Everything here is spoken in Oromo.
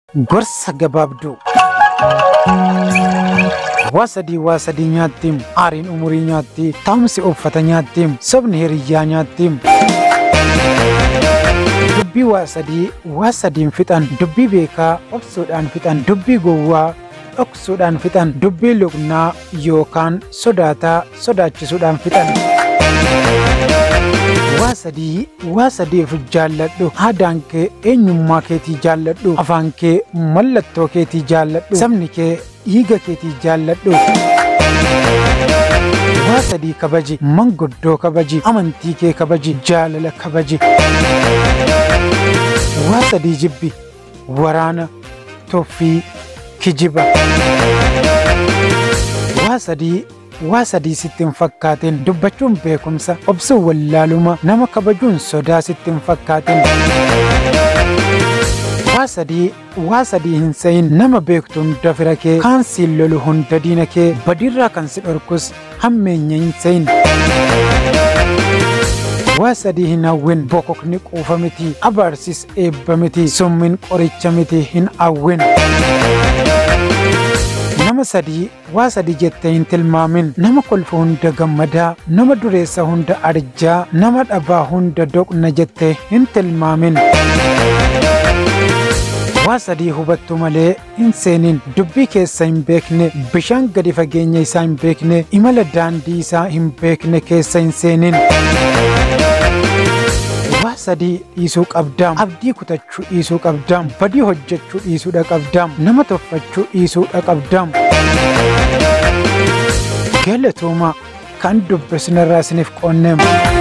Gorsa gabaabduu. Waa sadii waa sadii nyaattiim aariin umurii nyaattii taa'umsi uffata nyaattiim sobni hiriyyaa nyaattiim. Dubbii waa sadii waa sadiin fixan dubbii beekaa obsuudhaan fixan dubbii gowwaa dhoksuudhaan fixan dubbii luqnaa yookaan sodaataa sodaachisuudhaan fixan. Waa sadii waa sadiif jaalladhu aadaan kee eenyummaa keetii jaalladhu afaan kee mallattoo keetii jaalladhu sabni kee dhiiga keetii jaalladhu. Waa sadii kabaji manguddoo kabaji amantii kee kabaji jaalala kabaji. Waa sadii jibbi waraana toffii kijiba. Waa sadii waa sadii sitti hin fakkaatin dubbachuun beekumsa obsuun wallaaluma nama kabajuun sodaa sitti hin fakkaatin. Waa sadii waa sadii hin se'in nama beektu hunda fira kee kaan siin lolu hunda diina kee badiirraa kan si dhorkus hammeenya hin se'in. Waa sadii hin hawwin bokokni quufa miti abaarsis eebba miti summin qoricha miti hin hawwin. Nama sadii waa sadii jettee hin tilmaamin nama kolfa hunda gammadaa nama dureessa hunda arjaa nama dhabaa hunda doqna jettee hin tilmaamin. Waa sadii hubattu malee hin seenin dubbii keessa hin beekne bishaan gadi fageenya isaa hin beekne imala daandii isaa hin beekne keessa hin seenin. Waa sadii dhiisuu qabdaam abdii kutachuu dhiisuu qabdaam badii hojjechuu dhiisuudha qabdaam nama tuffachuu dhiisuudha qabdaam. Galatooma kan dubbisnarraa isiniif qoonneem.